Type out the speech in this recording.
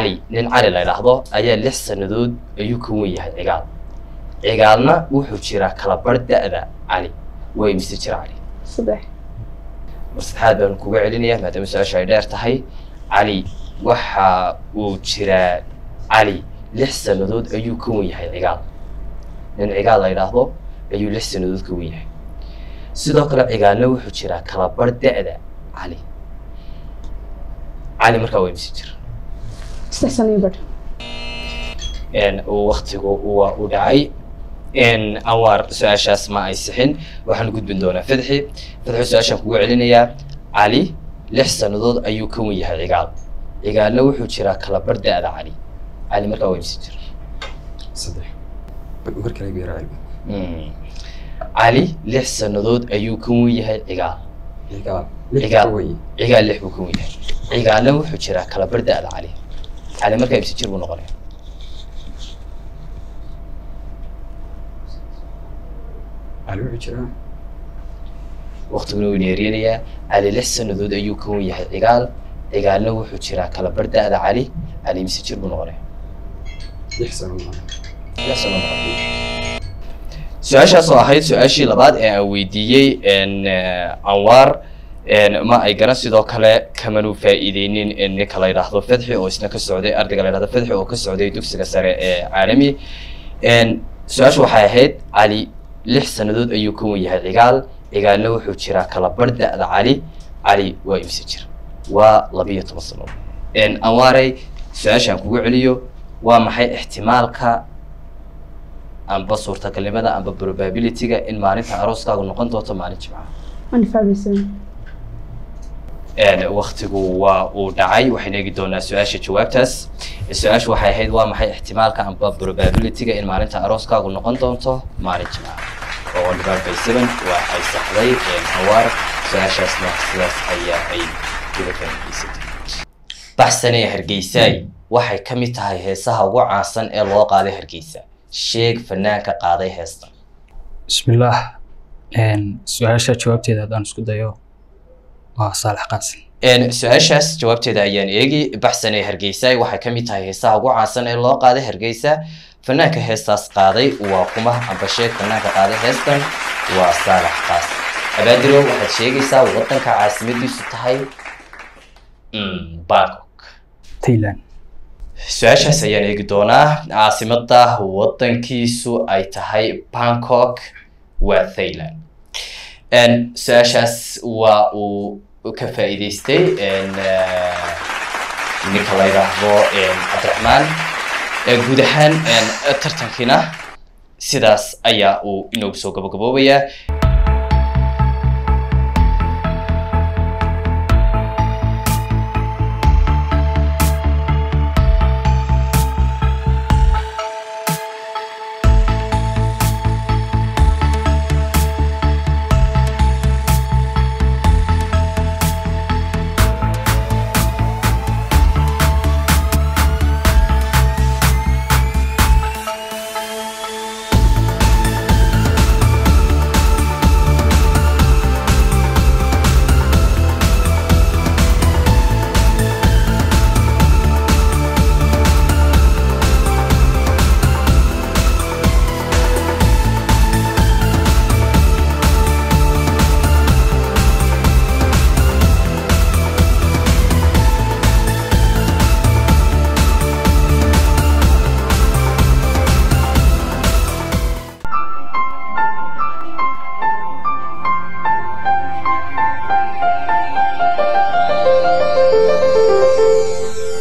cali nin cali la idhaahdo ayaa lix sannadood ayuu ka wen yahay cigaal cigaalna wuxuu jiraa kala bar da-da cali waa imise jira cali saddex mar saddexaad baan kuga celinayaa maadaama su-aasha ay dheer tahay cali waxa uu jiraa cali lix sannadood ayuu ka wen yahay cigaal nin cigaal la idhaahdo ayuu lix sannadood ka wen yahay sidoo kale cigaalna wuxuu jiraa kala bar da-da cali cali markaa waa imise jira saddex sano iyo badh waktigu waa u dhacay anwaar su-aashaas ma ay sixin waxaan gudbin doonaa fadxi fadxi su-aashaan kugu celinayaa cali lix sannadood ayuu ka wen yahay cigaal cigaalna wuxuu jiraa kala bar da-da cali cali markaa waa imsi jira saddex mar kale igu yaraa cilmi Mm. cali lix sannadood ayuu ka wen yahay cigaal cigaal lix Cigaal. ka weye cigaal lix buu ka wen yahay cigaalna wuxuu jiraa kala bar da-da cali cali markaa imsi jir buu noqonaya cali wuxuu jiraa waqtiguna wuu neerinayaa cali lix sannadood ayuu ka wen yahay cigaal cigaalna wuxuu jiraa kala bar da-da cali cali imsi jir buu noqonaya lix sano maaha Lix sano noqotay. su-aashaas oo ahayd su-aashii labaad ee aan weydiiyey n anwaar n ma ay garan sidoo kale kamanu faa'iideynin in ninka la yidhaahdo fedxi oo isna ka socday ardayga la yidhahdo fedxi oo ka socday dugsiga sare ee caalami n su-aashu waxay ahayd cali lix sannadood ayuu ka wen yahay cigaal cigaalna wuxuu jiraa kala bar da-da cali cali waa imse jir waa labiyo toban sannadood n anwaaray su-aashaan kugu celiyo waa maxay ixtimaalka amba suurtagalnimada amba probability-ga in maalinta arooskaagu noqon doonto maalin jimcaha ani fahmaysan waktigu waa uu dhacay waxaynu eegi doonaa su-aasha jawaabtaas su-aashu waxay ahayd waa maxay ixtimaalka amba probability-ga in maalinta arooskaagu noqon doonto maalin jimcaha oo one divided by seven waa ay saxday hawaar su-aashaasna sidaas ayaa ay uga faa'iidaysatay baxsanee hargeysaay waxay ka mid tahay heesaha ugu caansan ee loo qaaday hargeysa sheeg fanaanka qaaday heesta bismillaah su-aasha jawaabteeda haddaan isku dayo waa saalax qaasin Een, su-aashaas jawaabteeda ayaan eegi baxsanee hargeysa waxay ka mid tahay heesaha ugu caansan ee loo qaaday hargeysa fanaanka heestaas qaaday waa kuma amba sheeg fanaanka qaaday heestan waa saalax qaas abaadirow waxaad sheegaysaa wadanka caasimadiisu tahay Mm, bangkok thailand su-aashaas ayaan eegi doonaa caasimada wadankiisu ay tahay bangkok waa thailand Een, su-aashaas waa uu ka faa'iidaystay een, eh, ninka la yidhaahdo een, cabdiraxmaan Ee, guud ahaan een, tartankiina sidaas ayaa uu inoogu soo gabagaboobayaa